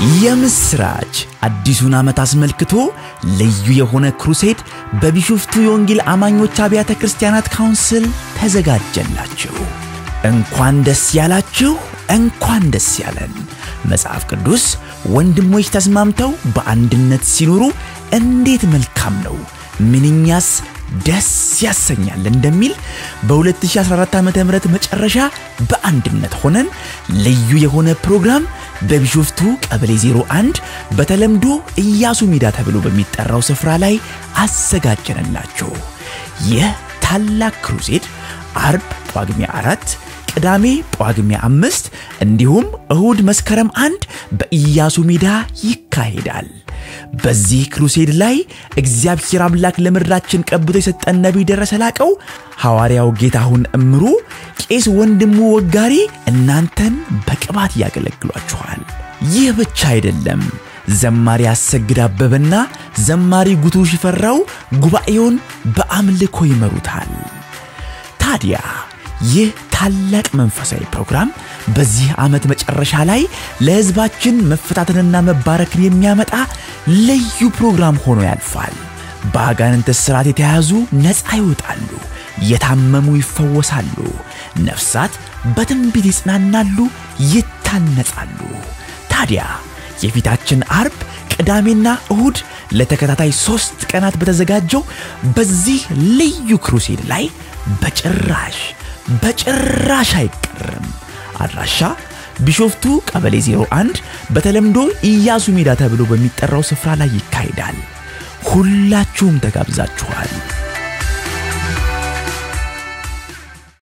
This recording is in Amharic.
የምስራች! አዲሱን ዓመት አስመልክቶ ልዩ የሆነ ክሩሴድ በቢሾፍቱ የወንጌል አማኞች አብያተ ክርስቲያናት ካውንስል ተዘጋጀላችሁ። እንኳን ደስ ያላችሁ፣ እንኳን ደስ ያለን። መጽሐፍ ቅዱስ ወንድሞች ተስማምተው በአንድነት ሲኖሩ እንዴት መልካም ነው፣ ምንኛስ ደስ ያሰኛል እንደሚል በ2014 ዓ ም መጨረሻ በአንድነት ሆነን ልዩ የሆነ ፕሮግራም በቢሾፍቱ ቀበሌ 01 በተለምዶ ኢያሱ ሜዳ ተብሎ በሚጠራው ስፍራ ላይ አዘጋጀንላችሁ። ይህ ታላቅ ክሩሴድ አርብ ጳጉሜ አራት ቅዳሜ ጳጉሜ አምስት እንዲሁም እሁድ መስከረም አንድ በኢያሱ ሜዳ ይካሄዳል። በዚህ ክሩሴድ ላይ እግዚአብሔር አምላክ ለምድራችን ቀብቶ የሰጠን ነቢይ ደረሰ ላቀው፣ ሐዋርያው ጌታሁን እምሩ፣ ቄስ ወንድሙ ወጋሪ እናንተን በቅባት ያገለግሏችኋል። ይህ ብቻ አይደለም። ዘማሪ አሰግድ አበበና ዘማሪ ጉቱ ሽፈራው ጉባኤውን በአምልኮ ይመሩታል። ታዲያ ይህ ታላቅ መንፈሳዊ ፕሮግራም በዚህ ዓመት መጨረሻ ላይ ለሕዝባችን መፈታተንና መባረክን የሚያመጣ ልዩ ፕሮግራም ሆኖ ያልፋል። በአጋንንት እስራት የተያዙ ነፃ ይወጣሉ፣ የታመሙ ይፈወሳሉ፣ ነፍሳት በትንቢት ይጽናናሉ፣ ይታነጻሉ። ታዲያ የፊታችን አርብ ቅዳሜና እሁድ ለተከታታይ ሦስት ቀናት በተዘጋጀው በዚህ ልዩ ክሩሴድ ላይ በጭራሽ በጭራሽ አይቀርም። አድራሻ ቢሾፍቱ ቀበሌ 01 በተለምዶ ኢያሱ ሜዳ ተብሎ በሚጠራው ስፍራ ላይ ይካሄዳል። ሁላችሁም ተጋብዛችኋል።